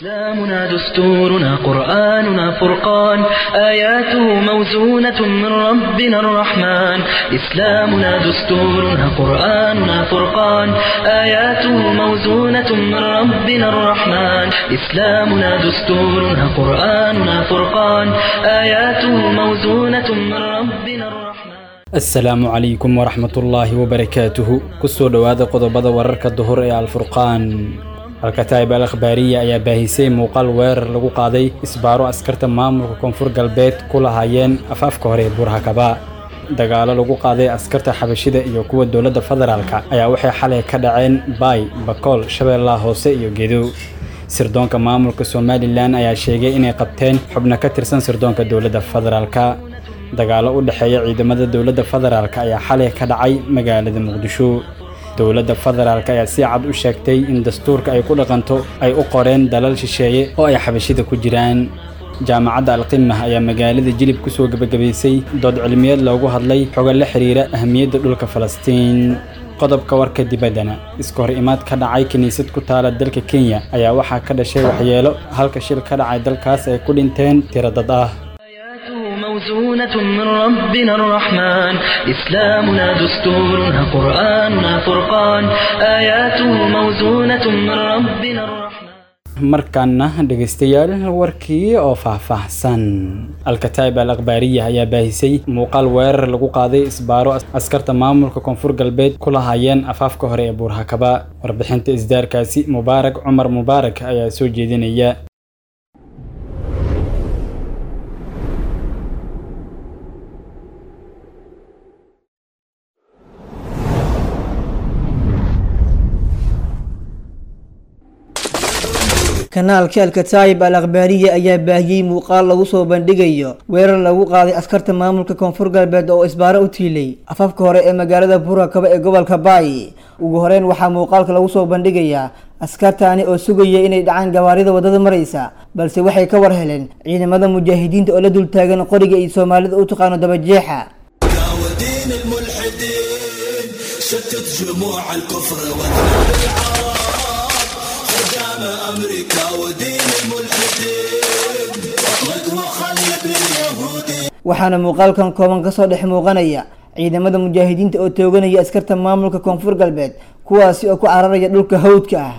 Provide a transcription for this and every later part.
إسلامنا دستورنا قرآننا فرقان آياته موزونة من ربنا الرحمن إسلامنا دستورنا قرآننا فرقان آياته موزونة من ربنا الرحمن إسلامنا دستورنا قرآننا فرقان آياته موزونة من ربنا الرحمن asalaamu calaykum waraxmatullaahi wabarakaatuhu kusoo dhowaada qodobada wararka duhur ee alfurqaan alkataa'ib al akhbaariya ayaa baahisay muuqaal weerar lagu qaaday isbaaro askarta maamulka koonfur galbeed ku lahaayeen afaafka hore ee buurhakaba dagaalo lagu qaaday askarta xabashida iyo kuwa dowladda federaalka ayaa waxay xalay ka dhaceen baay bakool shabeellaha hoose iyo gedo sirdoonka maamulka somalilan ayaa sheegay inay qabteen xubno ka tirsan sirdoonka dowladda federaalka dagaalo u dhexeeya ciidamada dowladda federaalk ayaa xalay ka dhacay magaalada muqdisho dowladda federaalk ayaa si cad u sheegtay in dastuurka ay ku dhaqanto ay u qoreen dalal shisheeye oo ay xabashida ku jiraan jaamacadda alqimah ayaa magaalada jilib ku soo gebagabaysay dood cilmiyeed loogu hadlay xogo la xiriira ahamiyadda dhulka falastiin qodobka warka dibaddana iska hor imaad ka dhacay kiniisad ku taala dalka kenya ayaa waxaa ka dhashay waxyeelo halka shil ka dhacay dalkaas ay ku dhinteen tiro dad ah موزونة من ربنا الرحمن إسلامنا دستورنا قرآننا فرقان آياته موزونة من ربنا الرحمن markaana dhegaystayaal warkii oo faahfaahsan alkataa'ib al akhbaariya ayaa baahisay muuqaal weerar lagu qaaday isbaaro askarta maamulka koonfur galbeed ku lahaayeen afaafka hore ee buurhakaba warbixinta isdaarkaasi mubaarak cumar mubaarak ayaa soo jeedinaya kanaalka alkataayib al akhbaariya ayaa baahiyey muuqaal lagu soo bandhigayo weerar lagu qaaday askarta maamulka koonfur galbeed oo isbaaro u tiilay afafka hore ee magaalada buurakaba ee gobolka baay ugu horeyn waxaa muuqaalka lagu soo bandhigayaa askartaani oo sugaya inay dhacaan gawaarida waddada maraysa balse waxay ka war heleen ciidamada mujaahidiinta oo la dultaagan qoriga iyo soomaalida u taqaano dabajeexa شتت جموع الكفر واذنب خدام امريكا ودين الملحدين اطلق وخلد اليهودي waxaana muuqaalkan kooban kasoo dhex muuqanaya ciidamada mujaahidiinta oo tooganaya askarta maamulka koonfur galbeed kuwaasi oo ku cararaya dhulka hawdka ah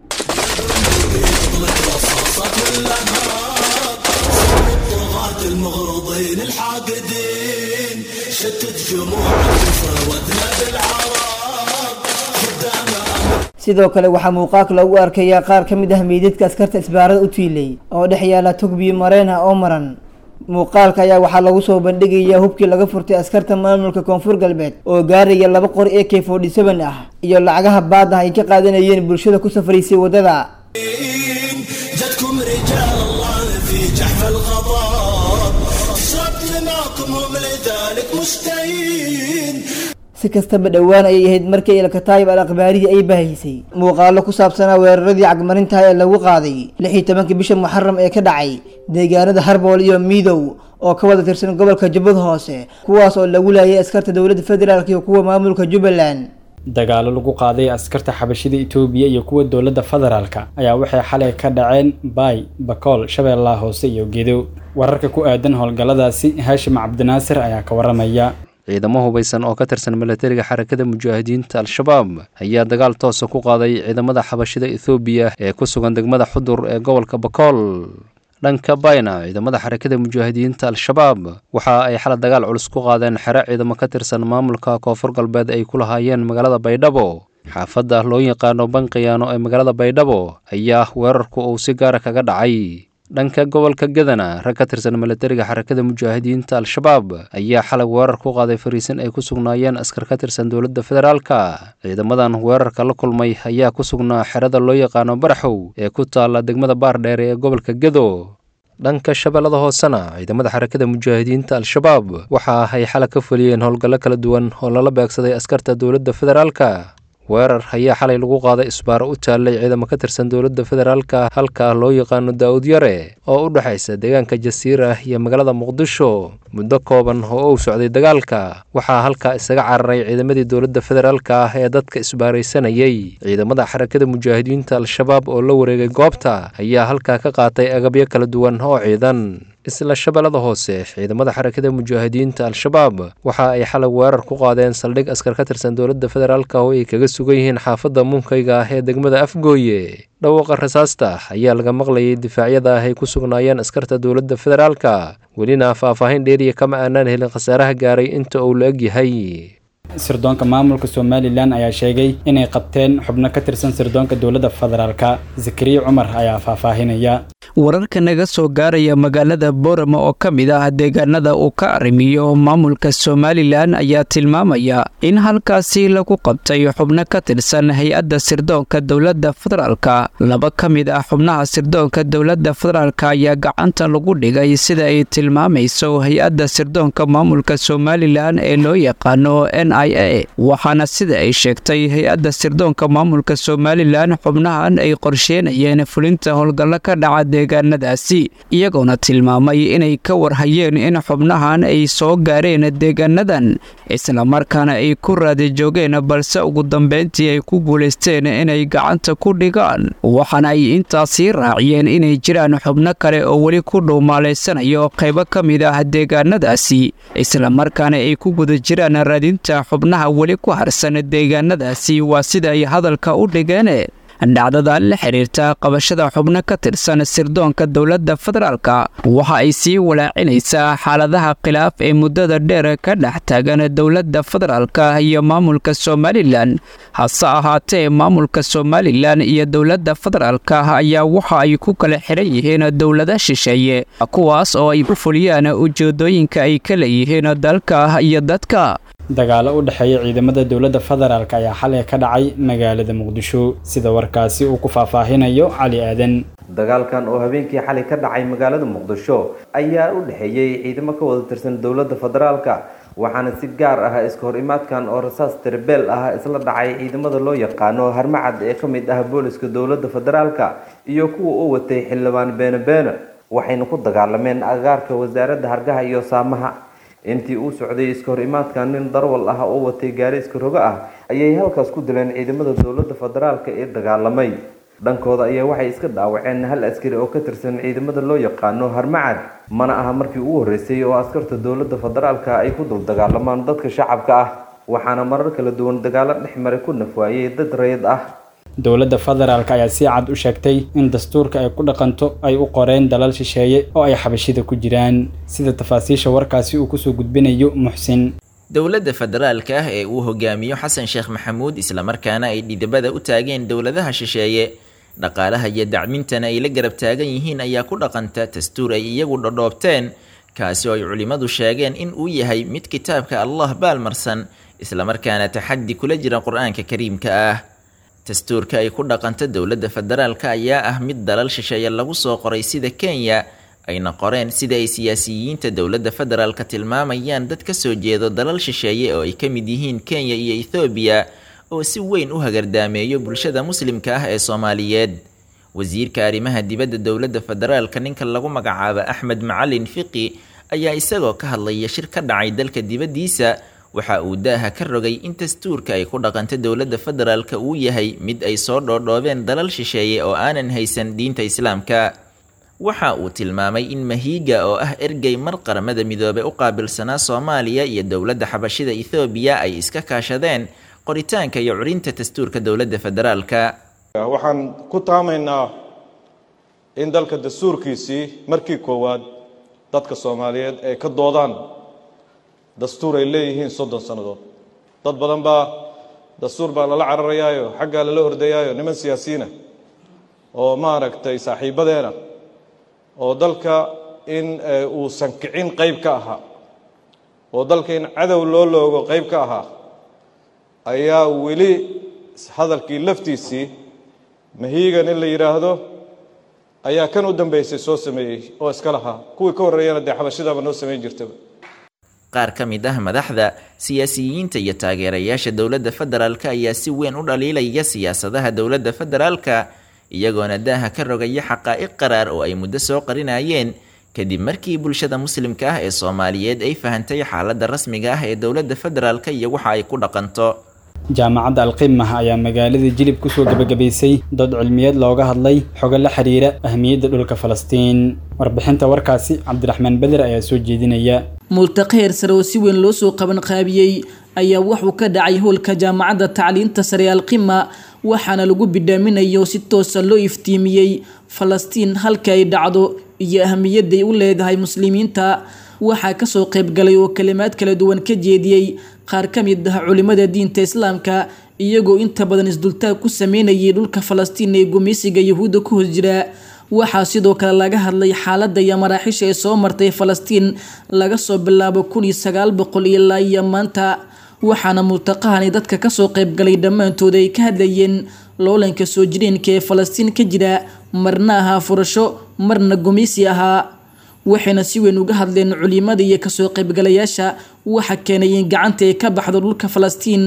الطغاة المغرضين الحاقدين شتت جموع الكفر واذنب العرب خدام sidoo kale waxaa muuqaalka lagu arkayaa qaar ka mid ah meydadka askarta isbaarada u tiilay oo dhex yaala tugbiyo mareen ah oo maran muuqaalka ayaa waxaa lagu soo bandhigayaa hubkii laga furtay askarta maamulka koonfur galbeed oo gaaraya laba qori ee k forty seven ah iyo lacagaha baad ah ay ka qaadanayeen bulshada ku safraysay waddada جتكم رجال الله في جحف الغضب تشرب دماءكم هم لذلك مشتهين si kastaba dhowaan ayay ahayd markii alkataayib al akhbaariya ay baahisay muuqaalo ku saabsanaa weeraradii cagmarintaha ee lagu qaaday lix iyo tobankii bisha muxaram ee ka dhacay deegaanada harbool iyo miidow oo ka wada tirsan gobolka jubbad hoose kuwaas oo lagu laayay askarta dowladda federaalk iyo kuwa maamulka jubbaland dagaalo lagu qaaday askarta xabashida itoobiya iyo kuwa dowladda federaalka ayaa waxay xalay ka dhaceen baay bakool shabeellaha hoose iyo gedo wararka ku aadan howlgalladaasi haashim cabdinaasir ayaa ka waramaya ciidamo hubaysan oo ka tirsan milatariga xarakada mujaahidiinta al-shabaab ayaa dagaal toosa ku qaaday ciidamada xabashida ethoobiya ee ku sugan degmada xudur ee gobolka bakool dhanka bayna ciidamada xarakada mujaahidiinta al-shabaab waxa ay xala dagaal culus ku qaadeen xero ciidamo ka tirsan maamulka koonfur galbeed ay ku lahaayeen magaalada baydhabo xaafadda loo yaqaano banqiyaano ee magaalada baydhabo ayaa weerarku uu si gaara kaga dhacay dhanka gobolka gadana rag ka tirsan milatariga xarakada mujaahidiinta al-shabaab ayaa xalay weerar ku qaaday fariisin ay ku sugnaayeen askar ka tirsan dowladda federaalka ciidamadan weerarka la kulmay ayaa ku sugnaa xerada loo yaqaano baraxow ee ku taalla degmada baardheere ee gobolka gado dhanka shabeellada hoosena ciidamada xarakada mujaahidiinta al-shabaab waxa ay xala ka fuliyeen howlgallo kala duwan oo lala beegsaday askarta dowladda federaalka weerar ayaa xalay lagu qaaday isbaaro u taallay ciidamo ka tirsan dowladda federaalka halkaa loo yaqaano daa'ud yare oo u dhexaysa deegaanka jasiira iyo magaalada muqdisho muddo kooban oo uu socday dagaalka waxaa halkaa isaga cararay ciidamadii dowladda federaalka ah ee dadka isbaaraysanayay ciidamada xarakada mujaahidiinta al-shabaab oo la wareegay goobta ayaa halkaa ka qaatay agabyo kala duwan oo ciidan isla shabeellada hoose ciidamada xarakada mujaahidiinta al-shabaab waxa ay xalay weerar ku qaadeen saldhig askar ka tirsan dowladda federaalka oo ay kaga sugan yihiin xaafadda munkayga ah ee degmada afgooye dhawaaqa rasaasta ayaa laga maqlayay difaacyada ah ay ku sugnaayeen askarta dowladda federaalka welina faahfaahin dheeriya kama aanaan helin khasaaraha gaaray inta uu la eg yahay sirdoonka maamulka somalilan ayaa sheegay inay qabteen xubno ka tirsan sirdoonka dowladda federaalka zakariya cumar ayaa faahfaahinaya wararka naga soo gaaraya magaalada boorama oo ka mid ah deegaanada uu ka arrimiyo maamulka somalilan ayaa tilmaamaya in halkaasi lagu qabtay xubno ka tirsan hay-adda sirdoonka dowladda federaalka laba ka mid ah xubnaha sirdoonka dowladda federaalka ayaa gacanta lagu dhigay sida ay tilmaamayso hay-adda sirdoonka maamulka somalilan ee loo yaqaano n i a waxaana sida ay sheegtay hay-adda sirdoonka maamulka somalilan xubnahan ay qorsheenayeen fulinta howlgallo ka dhaca deegaanadaasi iyagoona tilmaamay inay ka warhayeen in xubnahan ay soo gaareen deegaanadan islamarkaana ay ku raadi joogeen balse ugu dambeyntii ay ku guulaysteen inay gacanta ku dhigaan waxaana ay intaasii raaciyeen inay jiraan xubno kale oo weli ku dhuumaalaysanayo qaybo ka mid ah deegaanadaasi islamarkaana ay ku guda jiraan raadinta xubnaha weli ku harsan deegaanadaasi waa sida ay hadalka u dhigeen dhacdada la xiriirta qabashada xubno ka tirsan sirdoonka dowladda federaalka waxa ay sii walaacinaysaa xaaladaha khilaaf ee muddada dheer ka dhex taagan dowladda federaalka iyo maamulka somalilan hase ahaatee maamulka somalilan iyo dowladda federaalka ayaa waxa ay ku kala xiran yihiin dowlada shisheeye kuwaas oo ay u fuliyaan ujeedooyinka ay ka leeyihiin dalka iyo dadka dagaalo u dhexeeya ciidamada dowladda federaalk ayaa xalay ka dhacay magaalada muqdisho sida warkaasi uu ku faahfaahinayo cali aadan dagaalkan oo habeenkii xalay ka dhacay magaalada muqdisho ayaa u dhexeeyey ciidamo ka wada tirsan dowladda federaalka waxaana si gaar ah iska hor imaadkan oo rasaas tirbeel ah isla dhacay ciidamada loo yaqaano harmacad ee ka mid ah booliska dowladda federaalka iyo kuwa u watay xildhibaan beene beene waxayna ku dagaalameen agaarka wasaaradda hargaha iyo saamaha intii uu socday iska hor imaadkan nin darwal ah oo watay gaari iska rogo ah ayay halkaas ku dileen ciidamada dowladda federaalka ee dagaalamay dhankooda ayaa waxay iska dhaawaceen hal askari oo ka tirsan ciidamada loo yaqaano harmacad mana aha markii ugu horreysay oo askarta dowladda federaalka ay ku dul dagaalamaan dadka shacabka ah waxaana marar kala duwan dagaalo dhex maray ku nafwaayey dad rayid ah dowladda federaalk ayaa si cad u sheegtay in dastuurka ay ku dhaqanto ay u qoreen dalal shisheeye oo ay xabashida ku jiraan sida tafaasiisha warkaasi uu kusoo gudbinayo muxsin dowladda federaalka ah ee uu hogaamiyo xasan sheekh maxamuud islamarkaana ay dhidibada u taageen dowladaha shisheeye dhaqaalaha iyo dacmintana ay la garab taagan yihiin ayaa ku dhaqanta dastuur ay iyagu dhodhoobteen kaasi oo ay culimmadu sheegeen in uu yahay mid kitaabka allah baalmarsan islamarkaana taxaddi kula jira qur-aanka kariimka ah dastuurka ay ku dhaqanta dowladda federaalka ayaa ah mid dalal shisheeye lagu soo qoray sida kenya ayna qoreen sida ay siyaasiyiinta dowladda federaalka tilmaamayaan dad ka soo jeedo dalal shisheeye oo ay ka mid yihiin kenya iyo ethoobiya oo si weyn u hagardaameeyo bulshada muslimka ah ee soomaaliyeed wasiirka arrimaha dibadda dowladda federaalka ninka lagu magacaabo axmed macalin fiqi ayaa isagoo ka hadlaya shir ka dhacay dalka dibaddiisa waxa uu daaha ka rogay in dastuurka ay ku dhaqanta dowladda federaalka uu yahay mid ay soo dhoodhoobeen dalal shisheeye oo aanan haysan diinta islaamka waxa uu tilmaamay in mahiiga oo ah ergey mar qaramada midoobe u qaabilsanaa soomaaliya iyo dowladda xabashida ethoobiya ay iska kaashadeen qoritaanka iyo curinta dastuurka dowladda federaalka waxaan ku taamaynaa in dalka dastuurkiisii markii koowaad dadka soomaaliyeed ay ka doodaan dastuur ay leeyihiin soddon sannadood dad badan baa dastuur baa lala cararayaayo xaggaa lala ordayaayo niman siyaasiyiina oo maaragtay saaxiibadeena oo dalka in uusan kicin qayb ka ahaa oo dalka in cadow loo loogo qayb ka ahaa ayaa weli hadalkii laftiisii mahiigan in la yidhaahdo ayaa kan u dambeysay soo sameeyey oo iska lahaa kuwii ka horreeyana dee xabashidaba noo samayn jirtaba qaar ka mid ah madaxda siyaasiyiinta iyo taageerayaasha dowladda federaalka ayaa si weyn u dhaliilaya siyaasadaha dowladda federaalka iyagoona daaha ka rogaya xaqaa'iq qaraar oo ay muddo soo qarinayeen kadib markii bulshada muslimka ah ee soomaaliyeed ay fahantay xaaladda rasmiga ah ee dowladda federaalka iyo waxa ay ku dhaqanto jaamacadda alqimah ayaa magaalada jilib kusoo gebagabaysay dood cilmiyeed looga hadlay xogo la xiriira ahmiyadda dhulka falastiin warbixinta warkaasi cabdiraxmaan beder ayaa soo jeedinaya multaqe heer sare oo si weyn loo soo qaban qaabiyey ayaa wuxuu ka dhacay howlka jaamacadda tacliinta sare alqima waxaana lagu bidhaaminayo si toosa loo iftiimiyey falastiin halka ay dhacdo iyo ahmiyadday u leedahay muslimiinta waxaa kasoo qaybgalay oo kalimaad kala duwan ka jeediyey qaar ka mid ah culimada diinta islaamka iyagoo inta badan isdultaag ku sameynayay dhulka falastiin ee gumeysiga yahuudda ku hos jira waxaa sidoo kale laga hadlay xaaladda iyo maraaxiisha ee soo martay falastiin laga soo bilaabo kun iyo sagaal boqol ilaa iyo maanta waxaana multaqahani dadka kasoo qaybgalay dhammaantood ay ka hadlayeen loolanka soo jireenka ee falastiin ka jira marna ahaa furasho marna gumeysi ahaa waxayna si weyn uga hadleen culimada iyo kasoo qaybgalayaasha waxa keenay in gacanta ay ka baxdo dhulka falastiin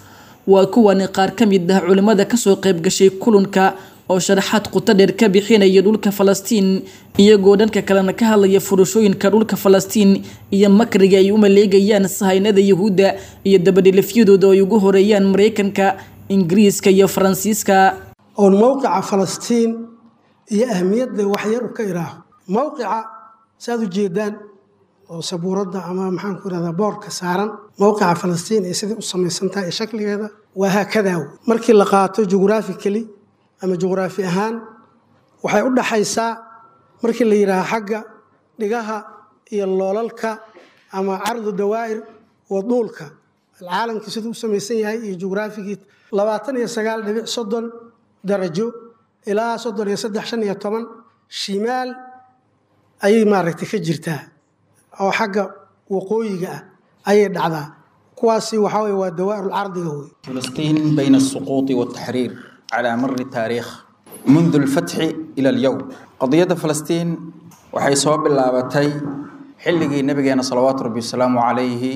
waa kuwani qaar ka mid ah culimada kasoo qaybgashay kulanka oo sharaxaad quto dheer ka bixinaya dhulka falastiin iyagoo dhanka kalena ka hadlaya furashooyinka dhulka falastiin iyo makriga ay u maleegayaan sahaynada yahuudda iyo dabadhilifyadooda ay ugu horeeyaan mareykanka ingiriiska iyo faransiiska oon mowqica falastiin iyo ahmiyadda waxyar u ka iraaho mowqica saaad u jeedaan oo sabuuradda ama maxaanku irahdaa boorka saaran mowqica falastiin ee sidai u samaysantaha ee shakligeeda waa haakadaaw markii la qaato jughraphically ama juqhraafi ahaan waxay u dhaxaysaa markii la yidhaaha xagga dhigaha iyo loolalka ama cardu dawaa'ir wa duulka alcaalamkii siduu u samaysan yahay iyo jughraafigii labaatan iyo sagaal dhibic soddon darajo ilaa soddon iyo saddex shan iyo toban shimaal ayay maaragtay ka jirtaa oo xagga waqooyiga ah ayay dhacdaa kuwaasi waxaa weye waa dawaa'irul cardiga wey فلسطين بين السقوط والتحرير على مر التاريخ منذ الفتح إلى اليوم قضية فلسطين waxay soo bilaabatay xilligii nabigeena salawaatu rabbi wasalaamu calayhi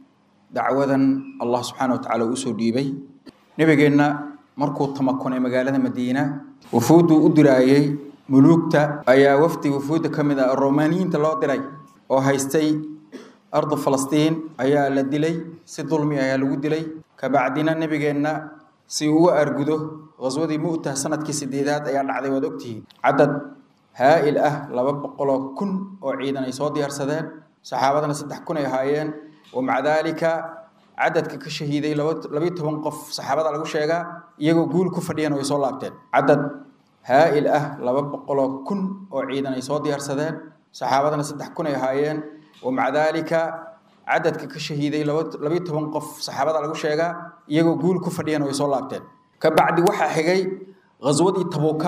dacwadan allah subxaana watacaala uu usoo dhiibay nabigeenna markuu tamakunay magaalada madiina wufuudduu u diraayey muluugta ayaa wafdi wufuudda ka mid ah romaaniyiinta loo diray oo haystay ardu falastiin ayaa la dilay si dulmi ayaa lagu dilay kabacdina nabigeenna si uu uga argudo qaswadii mu'tah sanadkii sideedaad ayaa dhacday waad ogtihiin cadad haa'il ah laba boqoloo kun oo ciidan ay soo diyaarsadeen saxaabadana saddex kun ay ahaayeen wamaca daalika cadadka ka shahiiday labayo toban qof saxaabada lagu sheegaa iyagoo guul ku fadhiyana way soo laabteen cadad haa'il ah laba boqoloo kun oo ciidan ay soo diyaarsadeen saxaabadana saddex kun ay ahaayeen wamaca daalika cadadka ka shahiiday labayo toban qof saxaabada lagu sheegaa iyagoo guul ku fadhiyana way soo laabteen kabacdi waxaa xigay ghaswadii tabuuka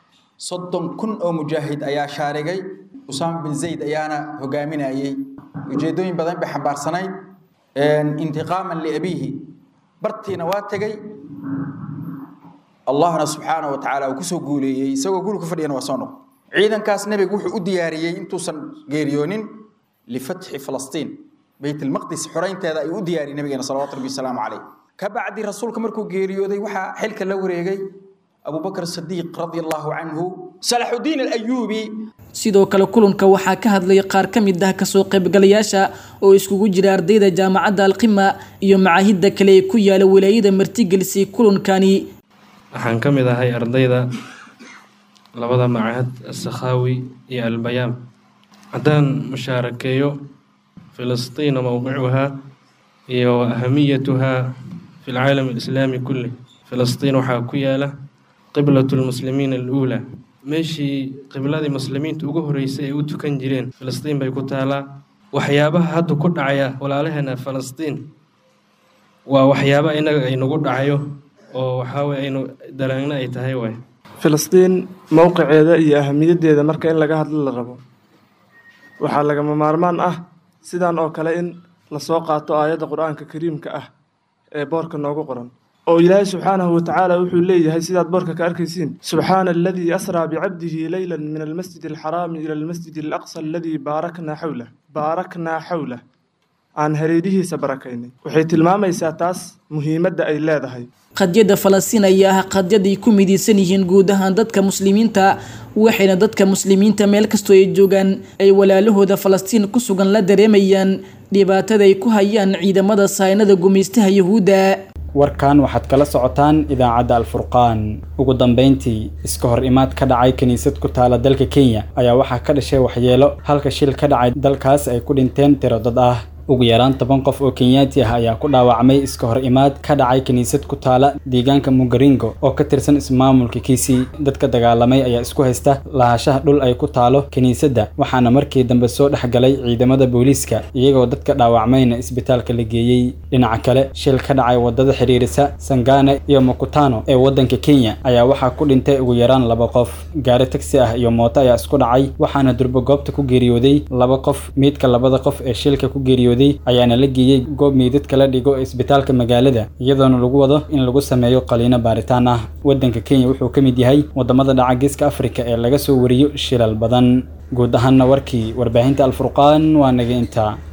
soddon kun oo mujaahid ayaa shaarigay usaama bin zayd ayaana hogaaminayey ujeedooyin badan bay xambaarsanayd intiqaaman liabiihi bartiina waa tegey allahna subxaana wa tacaala uu kusoo guuleeyey isagoo guul ku fadhiyana waa soo noqo ciidankaas nebigu wuxuu u diyaariyey intuusan geeriyoonin lifatxi falastiin beyt almaqdis xoraynteeda ayuu u diyaariyey nabigeena salawatu rabbi wasalaamu caleyh kabacdi rasuulka markuu geeriyooday waxaa xilka la wareegay abubakr sadiiq radi allahu canhu salaxudiin alayuubi sidoo kale kulanka waxaa ka hadlay qaar ka mid ah kasoo qaybgalayaasha oo iskugu jira ardayda jaamacadda alqima iyo macaahidda kale ee ku yaala walaayada martigelisay kulankani waxaan ka mid ahay ardayda labada macahad asakhaawi iyo albayaam haddaan mushaarakeeyo filistiina mowqicuhaa iyo wa ahamiyatuhaa fi lcaalam alislaami kulli filistiin waxaa ku yaala qiblatu lmuslimiina aluulaa meeshii qibladii muslimiinta ugu horreysay ay u tukan jireen filistiin bay ku taalaa waxyaabaha hadda ku dhacaya walaalaheena falastiin waa waxyaaba innaga aynagu dhacayo oo waxaaweye aynu daraangna ay tahay waay filistiin mowqiceeda iyo ahamiyaddeeda marka in laga hadlo la rabo waxaa lagama maarmaan ah sidan oo kale in lasoo qaato aayadda qur-aanka kariimka ah ee boorka noogu qoran oo ilaahay subxaanahu watacaala wuxuu leeyahay sidaad boorka ka arkaysiin subxaana aladii asraa bicabdihi leyla min almasjid alxaraami ila almasjid alaqsa aladii baaraknaa xawlah baaraknaa xawlah aan hareerihiisa barakaynay waxay tilmaamaysaa taas muhiimadda ay leedahay qadyada falastiin ayaa ah qadyad ay ku midaysan yihiin guud ahaan dadka muslimiinta waxayna dadka muslimiinta meel kastoo ay joogaan ay walaalahooda falastiin ku sugan la dareemayaan dhibaatada ay ku hayaan ciidamada saynada gumaystaha yuhuudda warkan waxaad kala socotaan idaacadda alfurqaan ugu dambeyntii iska hor imaad ka dhacay kiniisad ku taala dalka kenya ayaa waxaa ka dhashay waxyeelo halka shil ka dhacay dalkaas ay ku dhinteen tiro dad ah ugu yaraan toban qof oo kenyaati ah ayaa ku dhaawacmay iska hor imaad ka dhacay kiniisad ku taala deegaanka mugaringo oo ka tirsan ismaamulka kisii dadka dagaalamay ayaa isku haysta lahaanshaha dhul ay ku taalo kiniisadda waxaana markii dambe soo dhex galay ciidamada booliiska iyagoo dadka dhaawacmayna isbitaalka la geeyey dhinaca kale shil ka dhacay wadada xiriirisa sangane iyo makutano ee waddanka kenya ayaa waxaa ku dhintay ugu yaraan laba qof gaari tagsi ah iyo mooto ayaa isku dhacay waxaana durbo goobta ku geeriyooday laba qof miidka labada qof ee shilka ku geeriyooday ayaana la geeyey goob meydadka la dhigo isbitaalka magaalada iyadoona lagu wado in lagu sameeyo qaliino baaritaan ah waddanka kenya wuxuu ka mid yahay wadamada dhaca geeska afrika ee laga soo wariyo shilal badan guud ahaanna warkii warbaahinta alfurqaan waa naga intaa